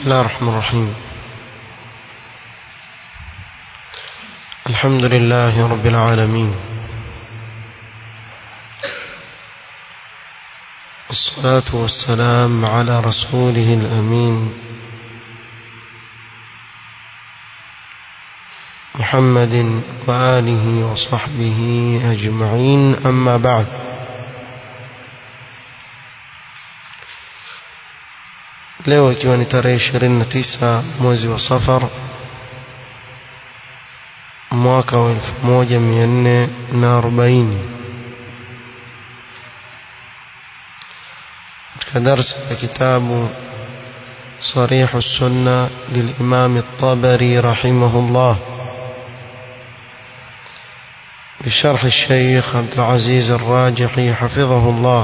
الله الرحمن الرحيم الحمد لله رب العالمين الصلاة والسلام على رسوله الأمين محمد وآله وصحبه أجمعين أما بعد leo ikiwa ni tarehe ishirini na tisa mwezi wa safar mwaka wa elfu moja mia nne na arobaini katika darsa ya kitabu صريح السنة للإمام الطبري رحمه الله بشرح الشيخ عبد العزيز الراجحي حفظه الله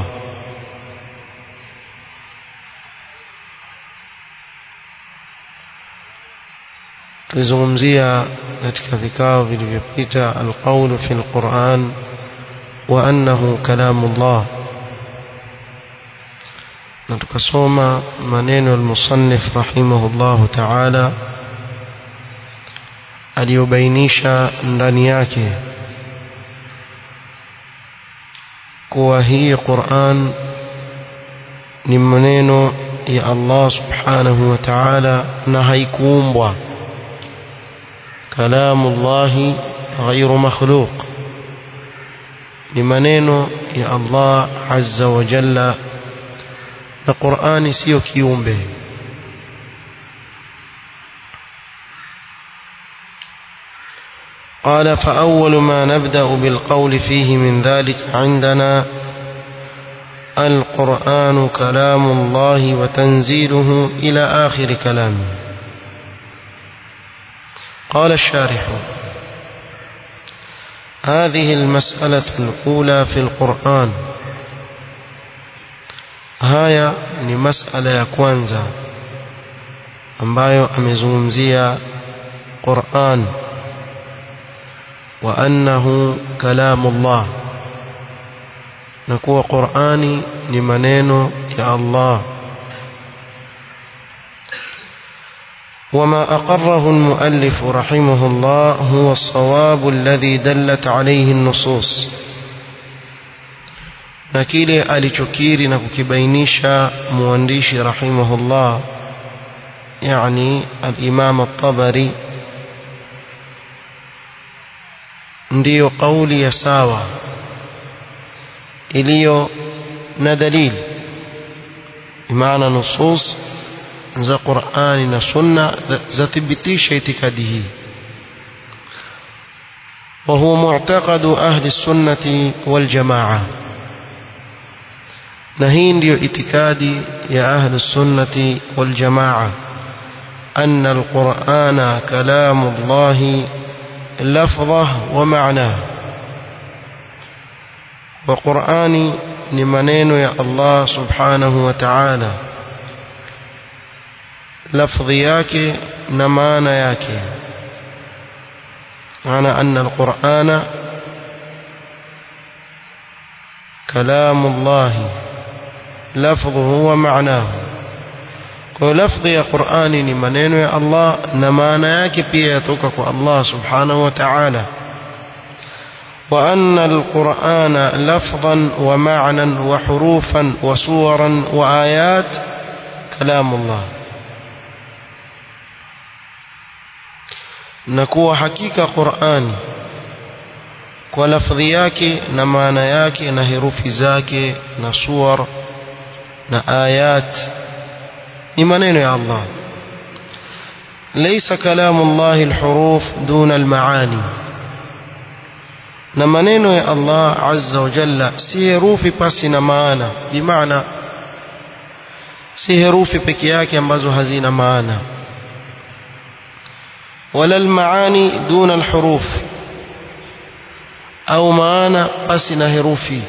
tulizungumzia katika vikao vilivyopita alqaulu fi lquran wa annahu kalamu llah na tukasoma maneno almusannif rahimahullahu taala aliyobainisha ndani yake kuwa hii quran ni maneno ya allah subhanahu wa taala na haikuumbwa كلام الله غير مخلوق لمنينو يا الله عز وجل القرآن سيو كيومبه قال فأول ما نبدأ بالقول فيه من ذلك عندنا القرآن كلام الله وتنزيله إلى آخر كلامه قال الشارح هذه المسألة الأولى في القرآن haya ni masala ya kwanza ambayo amezungumzia Qur'an wa annahu kalamullah na kuwa Qur'ani ni maneno ya Allah وما أقره المؤلف رحمه الله هو الصواب الذي دلت عليه النصوص na kile alichokiri na kukibainisha mwandishi rahimahullah yani al-Imam at-Tabari ndiyo kauli ya sawa iliyo na dalili maana nusus za Qur'ani na Sunna zathibitisha itikadi hii وهو معتقد أهل السنة والجماعة نهين ديو اتكادي يا أهل السنة والجماعة أن القرآن كلام الله لفظه ومعناه وقرآن لمنين يا الله سبحانه وتعالى lafdhi yake na maana yake maana anna alqur'ana kalamu Allah lafdhuhu wa ma'nahu kwa lafdhi ya Qur'ani ni maneno ya Allah na maana yake pia yatoka kwa Allah subhanahu wa ta'ala وأن القرآن لفظا ومعنى وحروفا وصورا وآيات كلام الله na kuwa hakika Qur'ani kwa lafdhi yake na maana yake na herufi zake na suwar na ayat ni maneno ya Allah laysa kalamu Allah alhuruf duna almaani na maneno ya Allah azza wa jalla si herufi pasi na maana bimaana si herufi peke yake ambazo hazina maana ولا المعاني دون الحروف أو معنى قسنا هروفي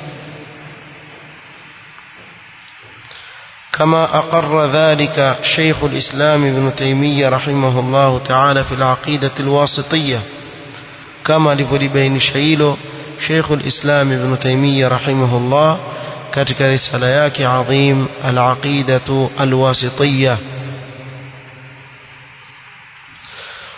كما أقر ذلك شيخ الإسلام ابن تيمية رحمه الله تعالى في العقيدة الواسطية كما لبين شيله شيخ الإسلام ابن تيمية رحمه الله katika risala yake adhim al-aqidatu al-wasitiyya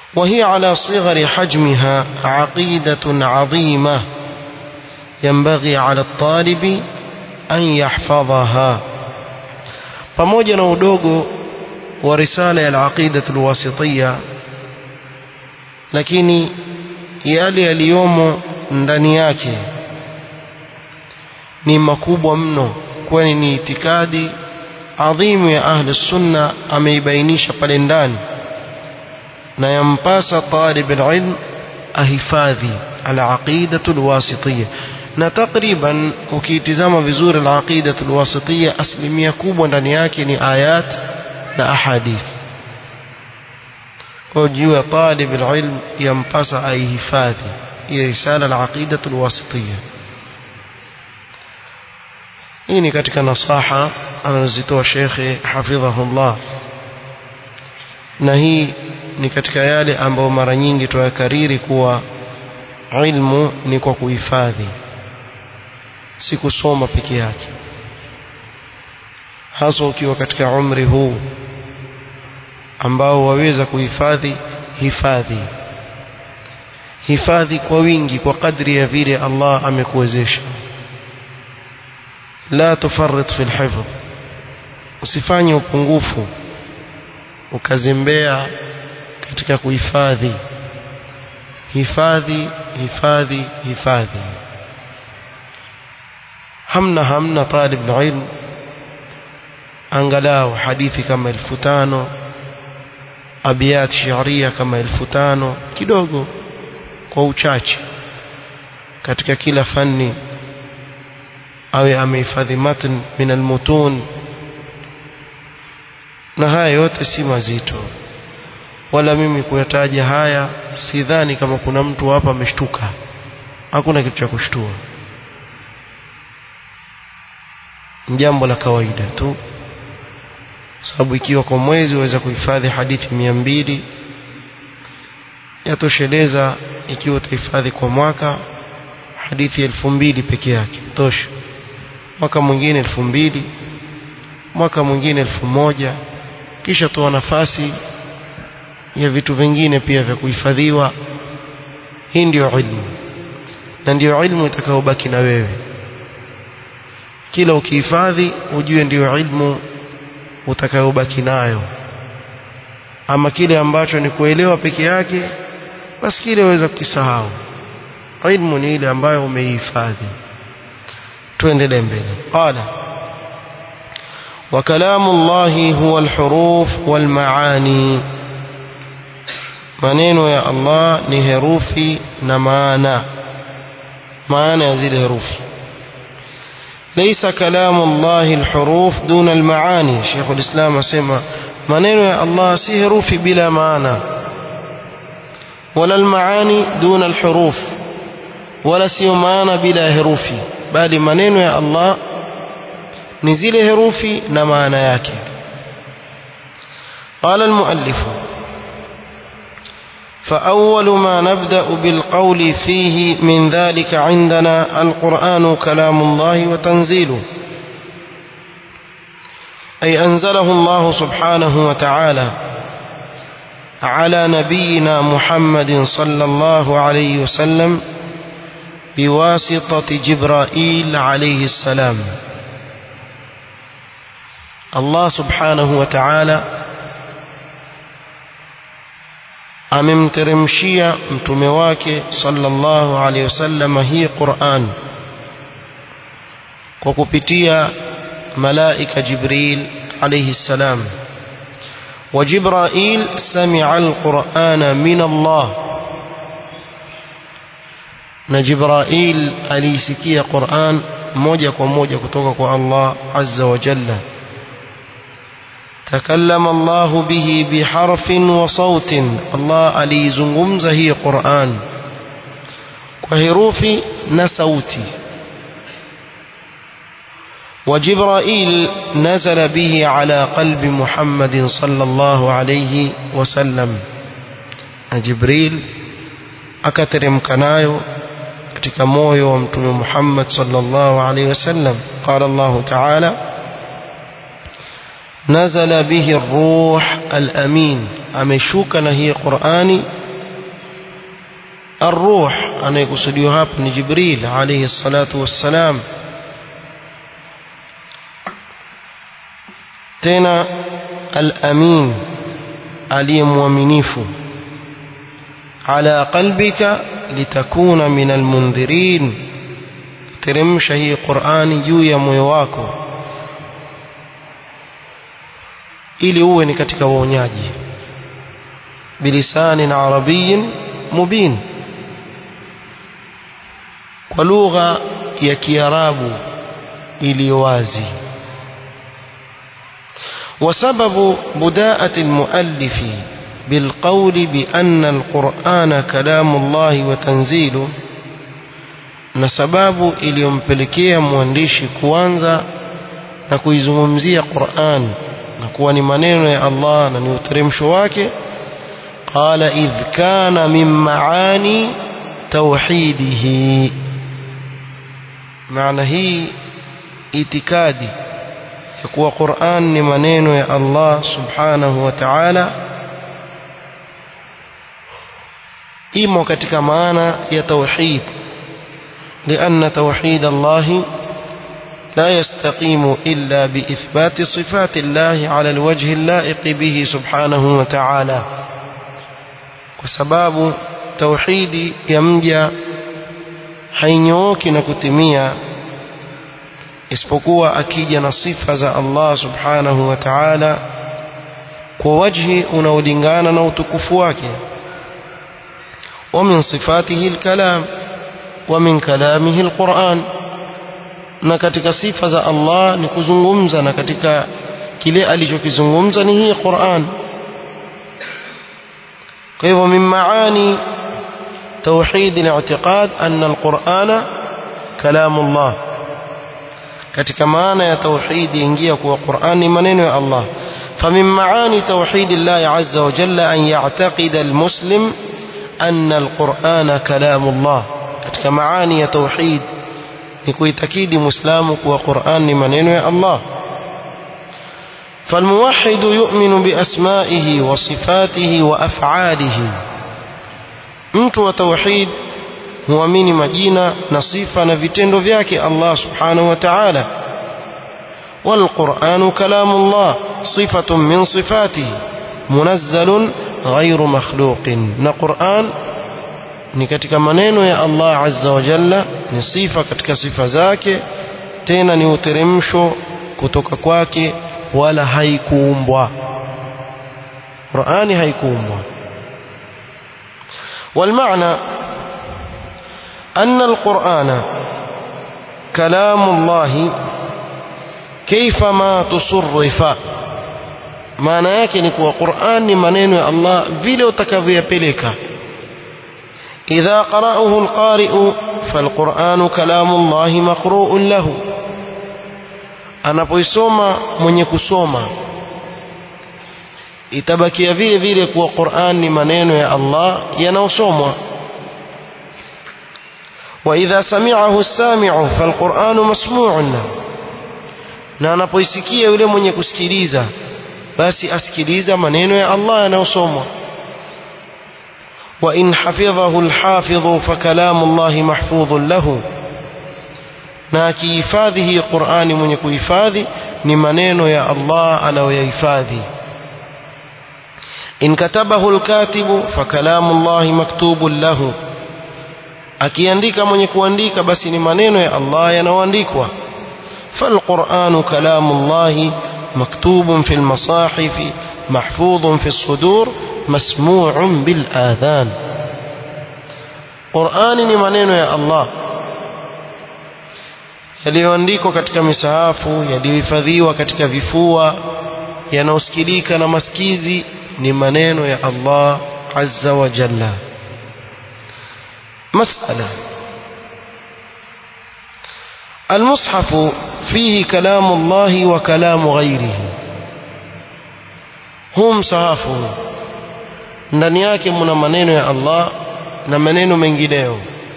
وهي على صغر حجمها عقيدة عظيمة ينبغي على الطالب أن يحفظها pamoja na udogo wa risala ya al-aqida al-wasitiyya lakini yale yaliyomo ndani yake ni makubwa mno kwani ni itikadi adhimu ya ahli sunna ameibainisha pale ndani na yampasa talib alilm ahifadhi alaqidatu alwasitiyya na takriban ukiitizama vizuri alaqidatu alwasitiyya asilimia kubwa ndani yake ni ayat na ahadith kwa juu ya talib alilm yampasa aihifadhi hii risala alaqidatu alwasitiyya hii ni katika nasaha anazitoa shekhe hafidhahullah na hii ni katika yale ambayo mara nyingi tuyakariri kuwa ilmu ni kwa kuhifadhi si kusoma peke yake hasa ukiwa katika umri huu ambao waweza kuhifadhi hifadhi hifadhi kwa wingi kwa kadri ya vile Allah amekuwezesha la tufarrit fi alhifdh usifanye upungufu ukazembea katika kuhifadhi hifadhi hifadhi hifadhi hamna hamna talib ilm angalau hadithi kama elfu tano abiyat shiria kama elfu tano kidogo kwa uchache katika kila fani awe amehifadhi matn min almutun na haya yote si mazito wala mimi kuyataja haya sidhani kama kuna mtu hapa ameshtuka hakuna kitu cha kushtua jambo la kawaida tu sababu ikiwa kwa mwezi waweza kuhifadhi hadithi mia mbili yatosheleza ikiwa utahifadhi kwa mwaka hadithi elfu mbili peke yake tosha mwaka mwingine elfu mbili mwaka mwingine elfu moja kisha toa nafasi ya vitu vingine pia vya kuhifadhiwa hii ndiyo ilmu na ndiyo ilmu itakayobaki na wewe kila ukihifadhi ujue ndiyo ilmu utakayobaki nayo ama kile ambacho ni kuelewa peke yake basi kile waweza kukisahau ilmu ni ile ambayo umeihifadhi tuendelee mbele qala وكلام الله هو الحروف والمعاني maneno ya Allah ni herufi na maana maana ya zile herufi ليس كلام الله الحروف دون المعاني شيخ الإسلام اسمع maneno ya Allah si herufi bila maana ولا المعاني دون الحروف ولا sio maana bila herufi bali maneno ya Allah ni zile herufi na maana yake قال المؤلف فأول ما نبدأ بالقول فيه من ذلك عندنا القرآن كلام الله وتنزيله أي أنزله الله سبحانه وتعالى على نبينا محمد صلى الله عليه وسلم بواسطة جبرائيل عليه السلام الله سبحانه وتعالى amemteremshia mtume wake sallallahu alaihi wasallam hii Qur'an kwa kupitia malaika Jibril alayhi salam وجبرائيل سمع القرآن من الله na Jibrail alisikia Qur'an moja kwa moja kutoka kwa Allah azza wa jalla تكلم الله به بحرف وصوت الله alizungumza hii Qur'an kwa herufi na sauti وجبرائيل نزل به على قلب محمد صلى الله عليه وسلم جبريل akateremka nayo katika moyo wa mtume Muhammad sallallahu alaihi wasallam qala Allah ta'ala نزل به الروح الأمين ameshuka na hii Qur'ani الروح anayekusudiwa hapa ni Jibril alayhi salatu wassalam tena al-amin aliyemwaminifu ala qalbika litakuna min almundhirin teremsha hii Qur'ani juu ya moyo wako ili uwe ni katika waonyaji bilisanin arabiyin mubin kwa lugha ya kiarabu iliyo wazi وسبب بداءة المؤلف بالقول بأن القرآن كلام الله وتنزيله na sababu iliyompelekea mwandishi kuanza na kuizungumzia Qur'an na kuwa ni maneno ya Allah na ni uteremsho wake qala idh kana min maani tauhidihi maana hii itikadi ya kuwa Qur'an ni maneno ya Allah subhanahu wa ta'ala imo katika maana ya tauhid لأن توحيد الله لا يستقيم إلا بإثبات صفات الله على الوجه اللائق به سبحانه وتعالى وسباب توحيد يمجى hainyooki na kutimia isipokuwa akija na sifa za Allah subhanahu wa ta'ala kwa wajhi unaolingana na utukufu wake wa min sifatihi alkalam wa min kalamihi alquran na katika sifa za Allah ni kuzungumza na katika kile alichokizungumza ni hii Qur'an kwa hivyo min maani توحيد الاعتقاد أن القرآن كلام الله katika maana ya tauhidi ingia kuwa Qur'an ni maneno ya Allah فمن معاني توحيد الله عز وجل أن يعتقد المسلم أن القرآن كلام الله katika maani ya tauhid ni kuitakidi muislamu kuwa Qur'an ni maneno ya Allah فالموحد يؤمن بأسمائه وصفاته وأفعاله mtu wa tauhid huamini majina na sifa na vitendo vyake Allah subhanahu wa ta'ala والقرآن كلام الله صفة من صفاته منزل غير مخلوق na Qur'an ni katika maneno ya Allah azza wa jalla ni sifa katika sifa zake tena ni uteremsho kutoka kwake wala haikuumbwa Qur'ani haikuumbwa والمعنى أن القرآن كلام الله كيفما تصرف maana yake ni kuwa Qur'an ni maneno ya Allah vile utakavyoyapeleka idha qara'ahu al-qari'u fal-Qur'anu kalamu Allah maqru'un lahu anapoisoma mwenye kusoma itabakia vile vile kuwa Qur'an ni maneno ya Allah yanayosomwa wa idha sami'ahu as-sami'u fal-Qur'anu masmu'un lahu na anapoisikia yule mwenye kusikiliza basi asikiliza maneno ya Allah yanayosomwa wa in hafidhahu al-hafidhu fa kalamu Allah mahfudhun lahu na akihifadhi hii Qur'ani mwenye kuhifadhi ni maneno ya Allah anayoyahifadhi إن كتبه الكاتب فكلام الله مكتوب له akiandika mwenye kuandika basi ni maneno ya Allah yanayoandikwa فالقرآن كلام الله مكتوب في المصاحف محفوظ في الصدور مسموع بالآذان قرآن ni maneno ya Allah yaliyoandikwa katika misahafu yaliyohifadhiwa katika vifua yanaosikilika na masikizi ni maneno ya Allah azza wa jalla مسألة المصحف فيه كلام الله وكلام غيره هم صحافه ndani yake mna maneno ya Allah na maneno mengineyo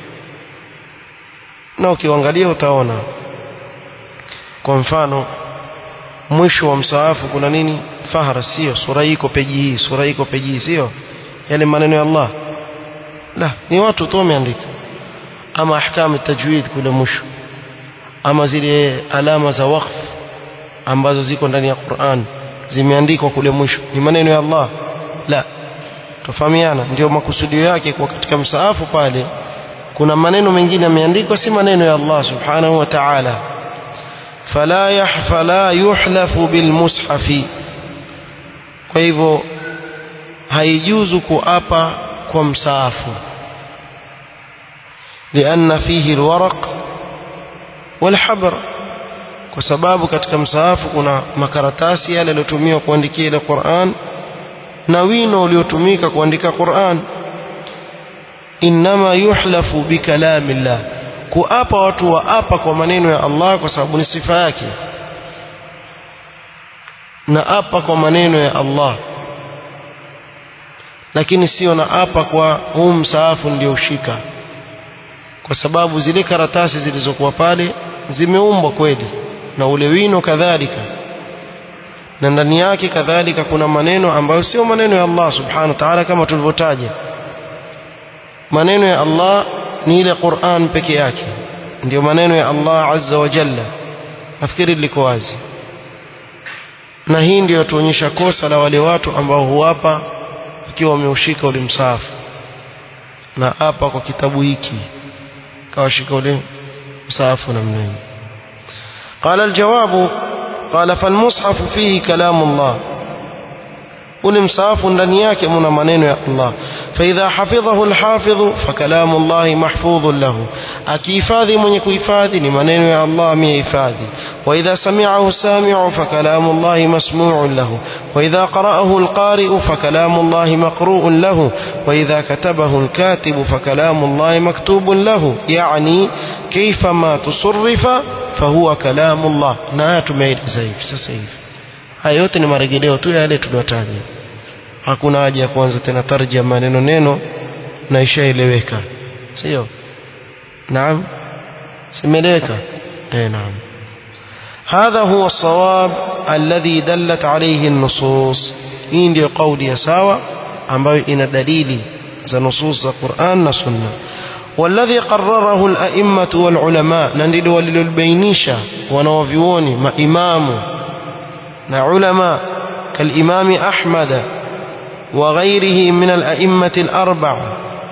na ukiangalia utaona kwa mfano mwisho wa msaafu kuna nini fahara sio sura iko peji hii sura iko peji hii sio yale maneno ya Allah la ni watu tu wameandika ama ahkamu tajwid kule mwisho ama zile alama za waqf ambazo ziko ndani ya Qur'an zimeandikwa kule mwisho ni maneno ya Allah la tofahamiana ndio makusudio yake kwa katika msaafu pale kuna maneno mengine yameandikwa si maneno ya Allah subhanahu wa ta'ala fala yahfala yuhlafu bilmushafi kwa hivyo haijuzu kuapa kwa msaafu لأن فيه الورق والحبر kwa sababu katika msaafu kuna makaratasi yale yaliyotumiwa kuandikia ile Qur'an na wino uliotumika kuandika Qur'an inma yuhlafu bikalamillah kuapa watu waapa kwa maneno ya Allah kwa sababu ni sifa yake na apa kwa maneno ya Allah lakini sio na apa kwa huu msaafu ndio ushika kwa sababu zile karatasi zilizokuwa pale zimeumbwa kweli na ule wino kadhalika na ndani yake kadhalika kuna maneno ambayo sio maneno ya Allah subhanahu wa ta'ala kama tulivyotaja maneno ya Allah ni ile Qur'an peke yake ndio maneno ya Allah azza wa jalla nafikiri liko wazi na hii ndio yatuonyesha kosa la wale watu ambao huapa ikiwa wameushika ule msahafu na hapa kwa kitabu hiki kawashika ule msahafu namna hii قال الجواب قال فالمصحف فيه كلام الله ule msaafu ndani yake mna maneno ya Allah فإذا حفظه الحافظ فكلام الله محفوظ له akihifadhi mwenye kuhifadhi ni maneno ya Allah amehifadhi وإذا سمعه السامع فكلام الله مسموع له وإذا قرأه القارئ فكلام الله مقروء له وإذا كتبه الكاتب فكلام الله مكتوب له يعني كيفما تصرف فهو كلام الله na tumeeleza hivi sasa hivi haya yote ni marejeleo tu yale tuliyotaja hakuna haja ya kuanza tena tarjia maneno neno na ishaeleweka sio naam simeleweka eh naam هذا هو الصواب الذي دلت عليه النصوص hii ndio kauli ya sawa ambayo ina dalili za nusus za Qur'an na Sunna والذي قرره الأئمة والعلماء نندل وللبينيشة ونوفيوني ما إمام علماء كالإمام أحمد وغيره من الأئمة الأربعة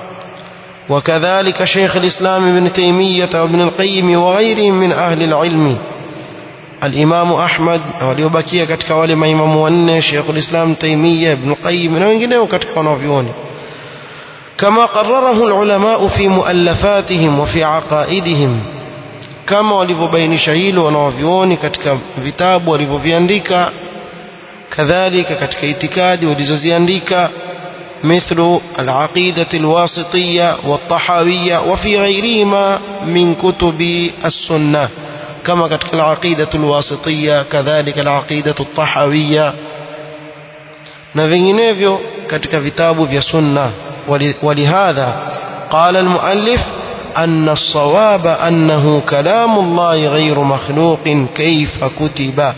وكذلك شيخ الإسلام ابن تيمية وابن القيم وغيرهم من أهل العلم الإمام أحمد waliobakia katika wale maimamu wanne Sheikh al-Islam Taymiyyah Ibn Qayyim na wengineo katika wanavyuoni كما قرره العلماء في مؤلفاتهم وفي عقائدهم kama walivyobainisha hilo wanawavyuoni katika vitabu walivyoviandika kadhalika katika itikadi walizoziandika مثل العقيدة الواسطية والطحاوية وفي غيرهما من كتب السنة كما كتك العقيدة الواسطية كذلك العقيدة الطحاوية نفينيفيو كتك كتاب في سنة ولهذا قال المؤلف أن الصواب أنه كلام الله غير مخلوق كيف كتب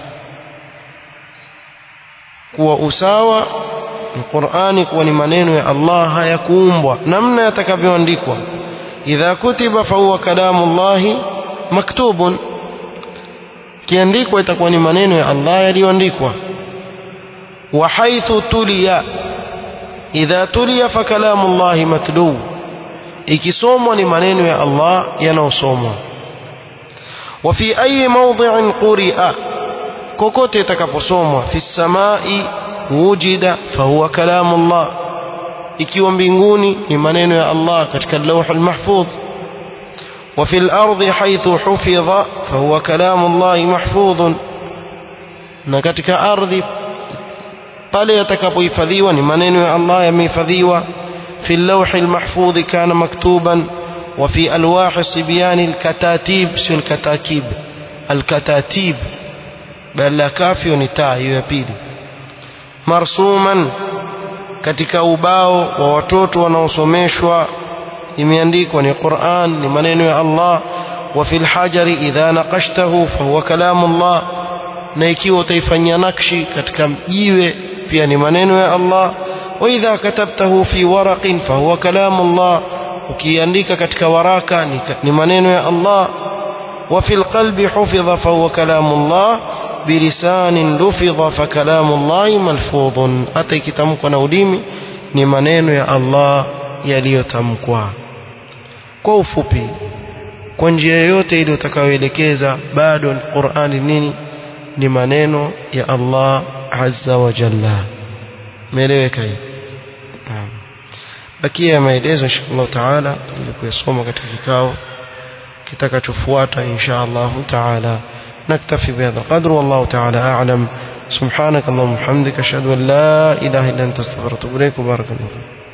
وأساوى القرآن kuwa ni maneno ya Allah hayakuumbwa namna yatakavyoandikwa idha kutiba fahuwa kalamu llahi maktubun kiandikwa itakuwa ni maneno ya Allah yaliyoandikwa wa haithu tuliya idha tuliya fa kalamu llahi matlu ikisomwa ni maneno ya Allah yanayosomwa wa fi ayi mawdhi'in quri'a kokote itakaposomwa fi samai wujida fahuwa kalamu Allah ikiwa mbinguni ni maneno ya Allah katika lawh almahfudh وفي الأرض حيث حفظ فهو كلام الله محفوظ na katika ardhi pale yatakapohifadhiwa ni maneno ya Allah yamehifadhiwa في اللوح المحفوظ كان مكتوبا وفي ألواح صبيان الكتاتيب سو الكتاكيب الكتاتيب بل لا كافي ونتاع يبيلي marsuman katika ubao wa watoto wanaosomeshwa imeandikwa ni Qur'an ni maneno ya Allah wa fil hajari idha naqashtahu fahuwa kalamu Allah na ikiwa utaifanyia nakshi katika jiwe pia ni maneno ya Allah وإذا كتبته في ورق فهو كلام الله ukiandika katika waraka ni maneno ya Allah وفي القلب حفظ فهو كلام الله بلسان لفظ فكلام الله ملفوظ hata ikitamkwa na ulimi ni maneno ya Allah yaliyotamkwa kwa ufupi kwa njia yoyote ile utakayoelekeza bado Qur'ani nini ni maneno ya Allah azza wa jalla meeleweka hii bakia ya maelezo inshallah taala ili kuyasoma katika kikao kitakachofuata inshallah taala نكتفي بهذا القدر والله تعالى أعلم سبحانك اللهم وبحمدك أشهد أن لا إله إلا أنت استغفرك وأتوب إليك وبارك الله